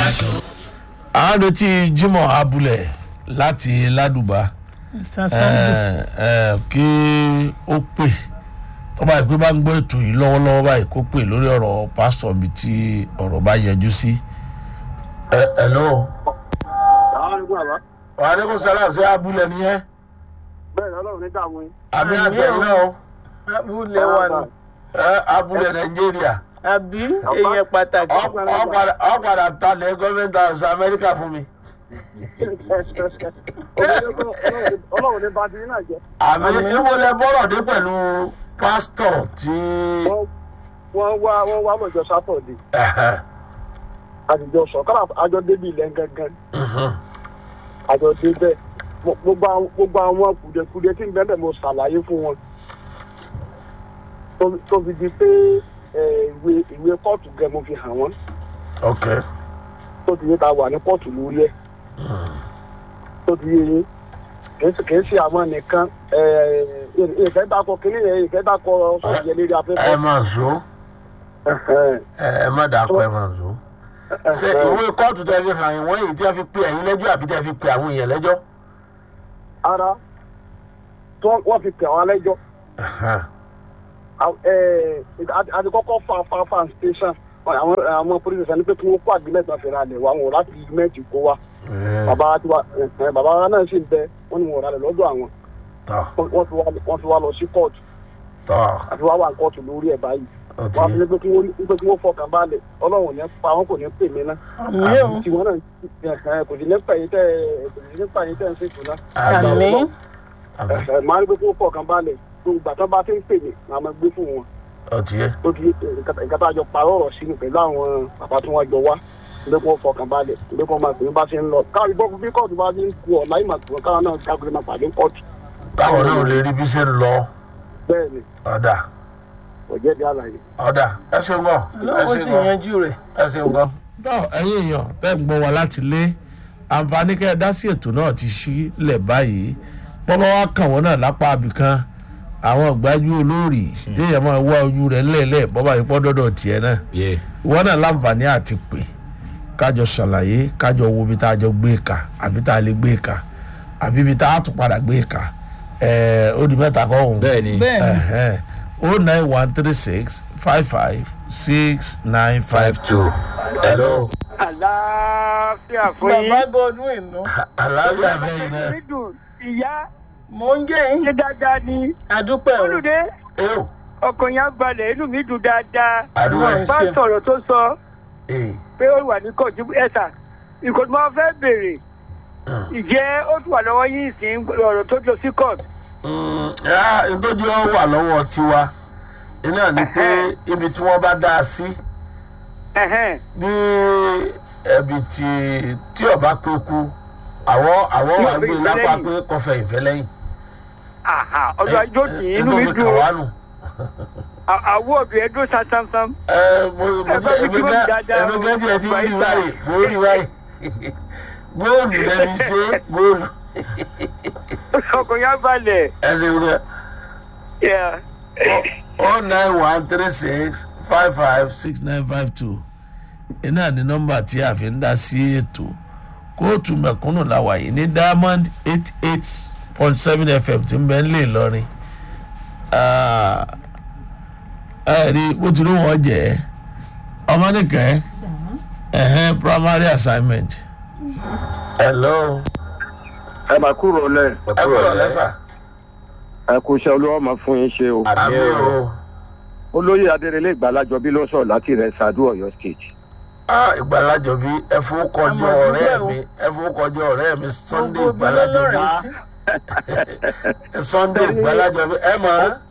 à ń retí jimoh abulẹ láti ládùbà mr sandu ẹ, ẹ, kí ó pè tó bá yẹ pé bá ń gbọ́ ètò yìí lọ́wọ́lọ́wọ́ báyìí kó pè lórí ọ̀rọ̀ pásítọ̀ mi tí ọ̀rọ̀ bá yẹjú sí. ẹ ẹ lọ́wọ́ wàhálẹ́kùn sálàm sí abúlé nìyẹn bẹ́ẹ̀ ni ọlọ́run ní dààmú yín. àmì Àmì àtẹ̀yìn o. náà o abúlé wa nù ẹ, abúlé nàìjíríà àbí èèyàn pàtàkì Ọ- ọ padà- ọ padà talẹ̀ gọ́ọ̀mẹ̀ntì house amẹ́ríkà fún mi. ọlọ́run ní bá ti yín náà jẹ́. àmì ìwọlẹ̀ bọ́rọ̀ dé pẹ̀lú pásítọ̀ tí Wọ́n- wọ́n wá wọ́n wá lọ́jọ́ sátọ̀dé ẹ̀hẹ̀, àtijọ́ sọ kọ́lá àjọ débi ilẹ̀ gangan mhm. àjọ débẹ̀ Mo- gbogbo àwọn- gbogbo àwọn kùdẹ̀kùdẹ̀ tí ń bẹ́ẹ̀ mo ṣàlàyé fún wọn tó- tó fi di pé ẹ, ìwé ìwé kóòtù gẹ mo fi hàn wọ́n ok tó ti yé ta wà ní kóòtù lórí ẹ̀ tó ti yé yín kì í ṣe- kì í ṣe àwọn nìkan ẹ, ẹ, ìfẹ́ dákọ̀ kínní yẹn ìfẹ́ dákọ̀ sọ̀rọ̀ yẹn lérí ẹ afẹ́fẹ́. máa zó Ẹ̀hẹ̀n. ẹ ẹ má dàpọ̀ ẹ máa zó. ṣe ìwé kóòtù tẹ́ fi hàn yín wọ́n yìí tí wọ́n fi pe ẹ̀yin lẹ́jọ́ àbí tẹ́ fi pe àwọn èèyàn lẹ́jọ́. ara tí wọ́n wọ́n fi tẹ̀ wọ́n lẹ́jọ́ Ẹ̀hẹ̀, àti kọ́kọ́ fa fa fa station àwọn àwọn polisi sani pé kí wọ́n kó àgbélẹ̀ tán fèrè alẹ̀ wa wọn ò láti mẹ́tì kó wa ẹ̀, bàbá wa ti wa ẹ̀, bàbá wa náà sì ń bẹ wọ́n ní wọn ò ralẹ̀ lọ́dọ̀ àwọn tọ́ wọ́n fi wá wọ́n fi wá lọ sí kóòtù tọ́ àti wá wà ní kóòtù lórí ẹ̀ báyìí ó ti wọ́n á fi ní pé kí wọ́n pé kí wọ́n fọkàn balẹ̀ ọlọ́run ò ní pa wọn kò ní pè mí ná àmì o tí wọ́n náà ẹ̀, kò sí ní pẹ̀yìn tẹ́ ẹ̀, kò sí ní pẹ̀yìn tẹ́ ẹ̀ ń ṣètò náà àmì àmì àmì ẹ̀, máa ní pé kí wọ́n fọkàn balẹ̀ gbogbo ìgbà tó bá ti ń pè mí màá máa gbé fún wọn ó ti yé tó ti nǹkan tá a jọ parọ́ ọ̀rọ̀ sínú pẹ̀lú àwọn bàbá tí wọ́n jọ wá ilé kí wọ́n fọkàn balẹ̀ ilé kí wọ́n máa pè é bá ṣe ń lọ káàrí bọ́ bí kóòtù bá ti ń ku ọ̀la ìmọ̀ tí wọ́n káwọn náà káàkiri máa pàdé kóòtù káwọn náà lè rí bí ṣe ń lọ bẹ́ẹ̀ ni ọ̀dà kò jẹ́ di àlàyé. ọ̀dà ẹ ṣeun gan ẹ ọlọ́run sì ṣeun gan yanjú rẹ̀ ẹ ṣeun gan. tọ́ ẹ̀yin èèyàn bẹ́ẹ̀ ń gbọ́ wa láti lé àǹfààní kẹ́ ẹ dá sí ètò náà ti sílẹ̀ báyìí bọ́bá wa kàn wọ́n náà lápá abìkan àwọn ìgbájú olórí téèyàn máa wá ojú rẹ̀ lẹ́ẹ̀lẹ́ bọ́bá yìí pọ́ dọ́dọ̀ tiẹ̀ náà Yeah. ìwọ náà láǹfààní àti pè kájọ ṣàlàyé kájọ wo ibi tá a jọ gbé ka àbí tá a lè gbé ka àbí ibi tá a tún padà gbé ka ẹ̀ẹ́ ó di mẹ́ta kọ́ ọ̀hún bẹ́ẹ̀ ni bẹ́ẹ̀ ni ẹ̀hẹ́n o nine one three six five five six nine five five two. hello. àlàáfíà bàbá godwin inú aláàbí àbẹ́yìn náà. dídùn ìyá mò ń jẹ́ yín ṣe dáadáa ni àdúpẹ́ o olùdé eo ọkàn yẹn balẹ̀ inú mi dùn dáadáa àdúrà Ọlọ́run. bá sọ̀rọ̀ tó sọ ee pé ó wà ní kóòtù ẹ̀sà nǹkan tí wọ́n fẹ́ béèrè ìjẹ́ ó tún wà lọ́wọ́ yín ìsìn ọ̀rọ̀ tó lọ sí kóòtù. ìtọ́jú ọ wà lọ́wọ́ tiwa iná ni pé ibi tí wọ́n bá dá a sí Ẹ̀hẹ́n. bí ẹbí tí tí ọba pé kú àwọn àwọn Tí wà ọba gbé ìfẹ́ lápá lẹ́yìn. pé kọfẹ ìfẹ́ lẹ́yìn. Àhà, ọdún ajó tì í inú mi fi dùn kàn ó. wá nù. À- àwọ̀ ọ̀bì ẹ̀ dún sámsám. ẹ mo mo Ẹ bá mi èmi kí wọ́n gẹ́ dáadáa èmi o. gẹ́ tiẹ̀ ti rí Bàbá báyìí mo rí báyìí góòlù lẹni ṣe góòlù ọkàn yẹn balẹ̀. ẹ ṣe wúlò. Yeah. oh nine one three six five five six nine five two iná ní nọ́mbà tí a fi ń dá sí ètò kóòtù mẹ̀kúnnù la wà yìí ní diamond eight eight point seven fm tí ń bẹ ń lè lọrin ẹ rí bó ti ló wọ́n jẹ́ ọmọ nìkẹ́ ẹ̀hẹ́n primary assignment. hello ẹ máa kúrò lẹ ẹ kúrò lẹ́sà ẹ kú iṣẹ́ olúwa máa fún yín ṣe o. àmì o olóyè adérelé ìgbàlájọ bí ló sọ̀rọ̀ láti rẹ̀ ṣáájú ọ̀yọ́ state. ah ìgbàlájọ bí ẹ fowó kọjọ Àmọ́ ọ̀rẹ́ dúpẹ́ o. mi ẹ fowó kọjọ ọ̀rẹ́ mi sunday gbogbo ibi ìgbàlájọ bí lọ́rẹ̀ sí sunday ìgbàlájọ bí ẹ mọ̀ ọ́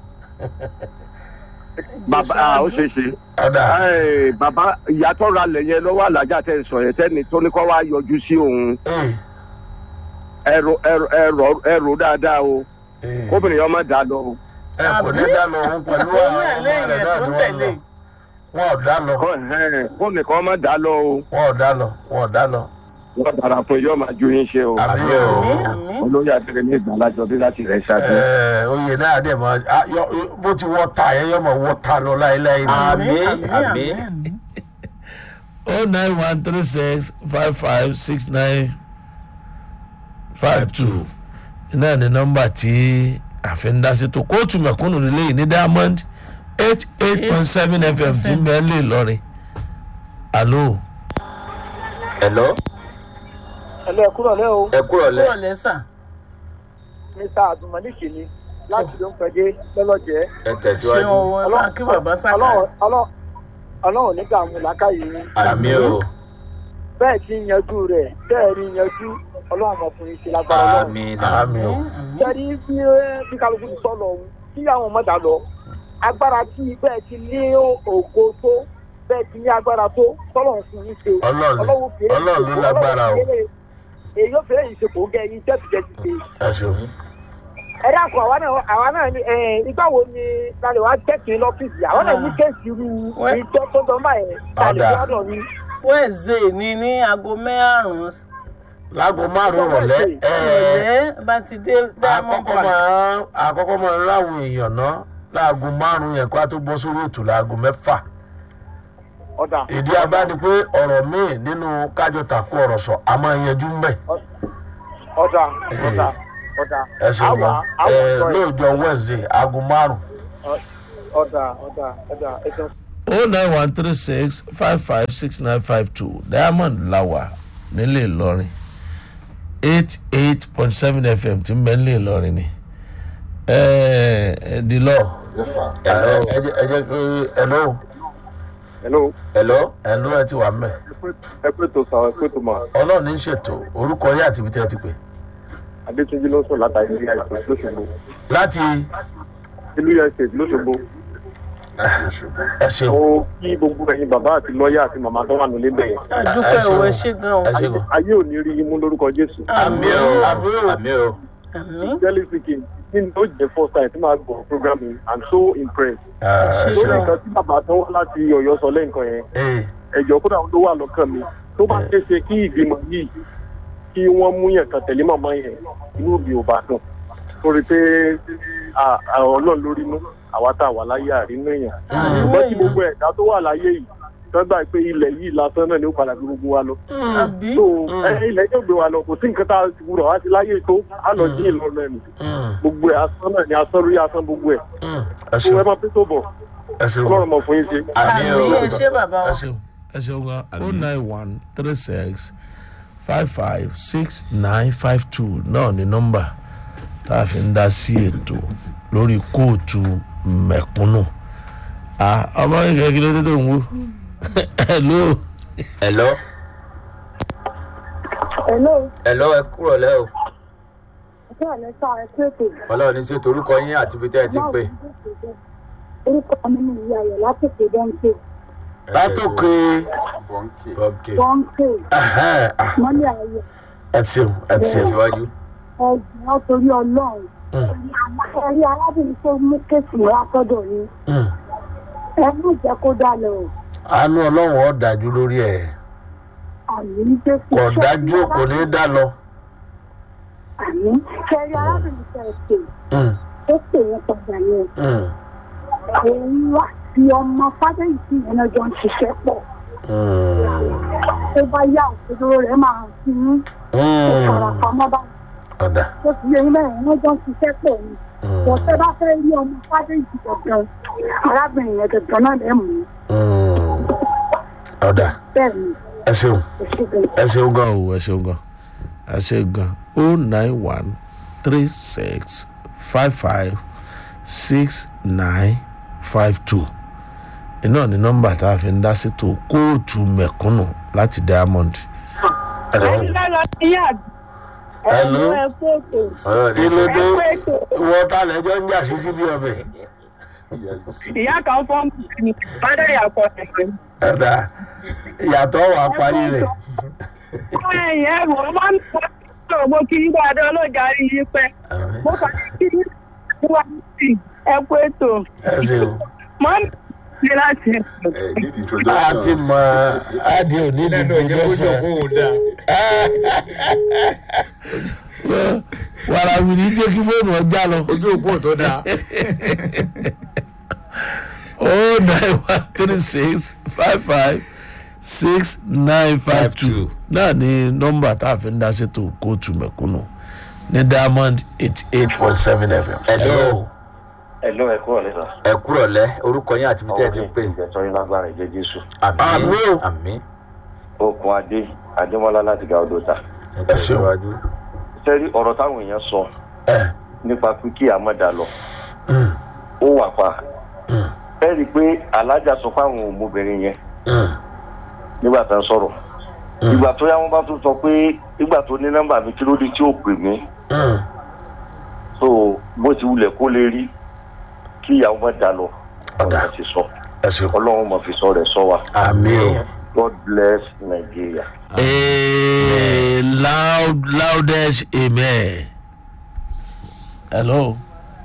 bàbá ah, ó ṣe é ṣe. ọ̀dà Ẹ, bàbá ìyàtọ̀ ra lẹ̀ yẹn lọ́wọ́ alájà tẹ̀ ń sọ yẹn tẹ́ni tó ní kọ́ wá yọjú sí òun ee ẹ̀rọ ẹ̀rọ ẹ̀rọ ẹ̀rọ dáadáa o ee kóbìnrin yẹn má dáa lọ o. ẹ kò ní dá lọ òun pẹ̀lú òun àwọn náà ọmọ lẹ́yìn rẹ̀ ẹ̀ náà tó ni ń wọ́n lọ tẹ̀lé wọn ò dá lọ Kọ́- ẹ̀hẹ́n, kóbìnrin kan má dáa lọ o wọn ò dá lọ wọn ò dá lọ wọ́n dára fún yóò máa ju yín ṣe o. àmì àmì o àmì olóyè adérelé ìgbàlájọ bí láti rẹ̀ ṣáájú. ẹ oyè náà dẹ̀ mọ́ ah, yọ- bó ti wọ́ ta yẹn yọ mọ̀ wọ́ ta lọ láéláé ni. àmì Àmín, àmì àmín. àmì oh nine one three six five five six nine five two náà ni nọ́mbà tí àfẹnudásí tó kóòtù mẹ̀kúnnù nílé yìí ní diamond eight eight point seven fm tí mẹ́lẹ̀ lọ́rin alo hello ẹ̀lẹ́ ẹ̀kúrọ̀ lẹ́ o ẹ kúrò lẹ kúrò lẹ́sà mr abdulmalik ni láti ló ń pẹ́jẹ́ lọ́lọ́jẹ́ ẹ ṣé tẹ̀síwájú wọn wá kí bàbá sáká ọlọ́run nígbà mú làákàyè yín àmì o bẹ́ẹ̀ tí ń yanjú rẹ̀ bẹ́ẹ̀ rí yanjú ọlọ́run ọmọkùnrin ti lágbára ọlọ́run àmì àmì o sẹ́ni bí bí kálukú ti sọ lọ òun kí àwọn ọmọdà lọ agbára tí bẹ́ẹ̀ ti ní ògo tó bẹ́ẹ̀ ti ní agbára tó tọ́lọ̀ fún yín ṣe Ọlọ́run fi èyí Ọlọ́run ló ṣe- lágbára o. Ọlọ́run fi èyí- èyí ó fẹ́ yìí ṣe kò ń gẹ yín jẹ́tìjẹ́ ti ṣe ẹ ṣeun ẹ dákun àwa náà àwa náà ní ẹ ìgbà wo ni lálẹ́ wàá jẹ́kì lọ́fíìsì àwa náà ní kéèsì irú Wẹ́- ìjọ tó dán báyẹn lálẹ́ Ọ̀dà. gbọ́dọ̀ ní. wẹ́ẹ̀zẹ̀ ni ní aago mẹ́rùn-ún láago márùn-ún rọ̀lẹ́ ẹ̀ẹ́ ìrọ̀lẹ́ bá ti dé diamond àkọ́kọ́ park máa àkọ́kọ́ máa ń ráwọn èèyàn ná láago márùn-ún yẹn kó a tó bọ́ sórí ètò láago mẹ́fà ọ̀dà ìdí abá ni pé ọ̀rọ̀ míì nínú kájọ tàkú ọ̀rọ̀ sọ a máa yanjú mbẹ́ ọ̀dà ọ̀dà ọ̀dà ẹ ṣeun àwa wa àwa ẹ sọ ẹ̀ lóòjọ́ wednesday aago márùn-ún. ọ̀dà ọ̀dà ọ̀dà ẹ̀sán. o nine one three six five five six nine five two diamond lawa nílé ìlọrin eight eight point seven fm tí ń bẹ nílé ìlọrin ni ẹ ẹ di lọ Yes, sir. ẹ ẹ jẹ ẹ jẹ pé ẹlò hello hello ẹlò ẹ ti wà mẹ ẹ pé tó sọ ẹ pé tó mọ ọlọ́run ní í ṣètò orúkọ yẹ àti ibi tí ẹ ti pè adétúnjì ló sọ látàrí ilé àìsàn lóṣogbo láti ìlú yẹn ṣe lóṣogbo Láti Òṣogbo. ẹ ṣeun ó kí gbogbo ẹyin bàbá àti lọ́ọ̀yà àti màmá tó wà nílé bẹ̀yẹn àdúpẹ́ ẹ ṣeun. òwe ṣe gan o ẹ ṣeun ayé ò ní rí yín mú lórúkọ jésù àmì o àmì o àmì o àmì jẹ́lí speaking kí ni ó jẹ́ first time tí màá gbọ́ program yìí i'm so impressed ẹ ṣe lórí ṣeun nǹkan tí bàbá tó wá láti ọ̀yọ́ sọ lẹ́ǹkan yẹn ee ẹ̀jọ̀ kódà ló wà lọ́kàn mi tó bá ṣe é ṣe kí ìgbìmọ̀ yìí kí wọ́n mú yàn kan tẹ̀lé màmá yẹn inú mi ò bá dùn torí pé à- à- ọlọ́run lórí mú àwa tá a wà láyé àrínú èèyàn ṣùgbọ́n tí gbogbo ẹ̀dá tó wà láyé yìí tọ́gbà pé ilẹ̀ yìí lásán náà ni ó padà gbé gbogbo wa lọ àbí so ẹ ilẹ̀ yóò gbé wa lọ kò sí nǹkan tá a ti wúrọ̀ wá sí láyé tó á lọ jí ìlọrin ẹ̀mí gbogbo ẹ̀ asán náà ni asán lórí asán gbogbo ẹ̀ ẹ tó ẹ ṣeun máa pé tó bọ̀ ẹ ṣeun ọlọ́run mọ̀ fún yín ṣe. àmì àmì o ẹ ṣe bàbá ẹ wa ṣeun ẹ ṣeun gan o nine one three six five five six nine five two náà ni nọ́mbà tá a fi ń dá sí ètò lórí kóòtù mẹ̀kúnnù ah ọmọ ìkẹ́ kí ló dé tó ń wú hello hello Hello, hello ẹ kúrò lẹ o ọjọ́ àlẹ́ sá ẹ kéèké. ọlọ́run ní ṣètò orúkọ yín àti ibi tẹ́ ẹ ti pè Orúkọ mi ni ìyá rẹ̀ látòkè Bọ́ńkè. látòkè Bọ́ńkì. ok Bọ́ńkè ẹhẹ́n, ah, mọ́lẹ̀ ayọ̀ ẹ ṣeun ẹ ṣeun tẹ̀síwájú ẹ̀gbọ́n ọ̀tòrí ọlọ́run. Ẹ rí arábìnrin tó mú kéèsì wá sọ́dọ̀ yín. Mm. Ẹ má jẹ́ kó dá lọ o. àánú ọlọ́run ọ̀ dájú lórí ẹ̀ Àmì ń dé fún kò dájú kò ní í dá lọ. Àmì ṣe rí arábìnrin tẹ̀ pé Mm, ó pè wọ́n padà yẹn. mm, Òun wá sí ọmọ Fádéyìí yẹn náà jọ ń ṣiṣẹ́ pọ̀. mm, Tó bá yá òṣèlú rẹ̀ máa hàn sí yín. Kò fara mm. pamọ́ báyìí. ọ̀dà tó fi yẹn mẹ́rin wọ́n jọ ń ṣiṣẹ́ pọ̀ ni. Mm, Bọ̀tẹ́ bá fẹ́ rí ọmọ Fádéyìí gangan. Arábìnrin yẹn gangan náà lẹ́ mú. mm. ọ̀dà Bẹ́ẹ̀ ni, ẹ ṣeun. kò sí gan. ẹ ṣeun gan o ẹ ṣeun gan ẹ ṣe gan o nine one three six five five six nine five two iná ní nọ́mbà tá a fi ń dá sétò kóòtù mẹ̀kúnnù láti diamond. Hello. Hello. ọlọ́run ní kí ló ṣètò dé wọ́n ta lẹ́jọ́ ń jà sí síbi ọbẹ̀. ìyá kan fọ́ọ̀mù ní bàdé ìyàpọ̀ ẹ̀sìn. ẹ̀dá ìyàtọ̀ wà parí rẹ̀. ẹ̀yìn ẹ̀rù ọmọ mi kọ́ ọ́ mo kí yín dáadáa ọlọ́jà rí yín pẹ́. mo kàn ní kí yín wá sí ẹ kú ètò. ẹ ṣeun. mọ́ mi ní láti Ẹ need introduction. a ti mọ adi òní ní introduction. wàrà wìrì jẹ́ kí fóònù ọjà lọ. ojú òpó tó dáa oh nine one three six five five six nine five two náà ni nọ́mbà tá a fi ń dá ṣètò kóòtù mẹ̀kúnnù ní diamond eighty eight point seven fm. Hello. ẹ̀lọ́ ẹ̀kọ́ ọ̀lẹ́ sà. ẹ kúrò lẹ́ orúkọ yín àti ibi tẹ́ ẹ ti ń pè. ìjẹ̀tọ́ yín lágbára ìjẹ́ jésù. àmì Àmín. àmì okun adé adémọlá láti ga odò ta. ẹ tẹ̀síwájú. sẹ́rí ọ̀rọ̀ táwọn èèyàn sọ ẹ nípa pé kí àmọ́dá lọ ó wà pa. ẹ rí i pé alájà sọ fáwọn ọmọbìnrin yẹn nígbà tá a sọ̀rọ̀. ìgbà tó yá wọn bá tún sọ pé ìgbà tó ní nọ́mbà mi kí ló dé tí ó pè mí. so bó ti wulẹ̀ kó lè rí kí ìyàwó má dá lọ. Ọ̀dà. ọ̀dà ti sọ ẹ ṣe kú. ọlọ́run mọ̀ fi sọ rẹ̀ sọ wa. àmì o. God bless Nigeria. Ee, loud loudest amen. hello.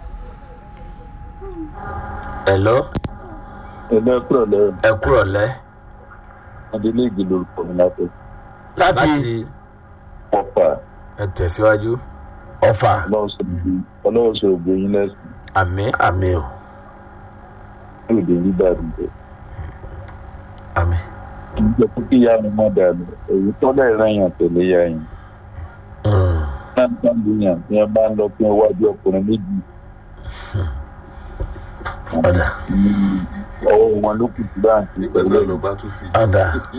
Hello. ẹgbẹ́ kúrò lẹ́yìn ẹ kúrò lẹ́. adélèjì lórúkọ mi láti láti láti pọ̀pà ẹ tẹ̀síwájú. ọfà ọlọ́wọ́ sọ ògbó yín lẹ́sìn àmì àmì o. ní òde nígbà dùgbò. àmì. ìjọ pé kí ìyá mi má dànù èyí tọ́lẹ̀ ìrànyàn tẹ̀lé ya yín. náà ń tán lóyún tí wọ́n bá ń lọ fún iwájú ọkùnrin méjì. ọ̀dà ọwọ́ wọn ló kù sí báńkì nígbà náà ló bá tún fi ọ̀dà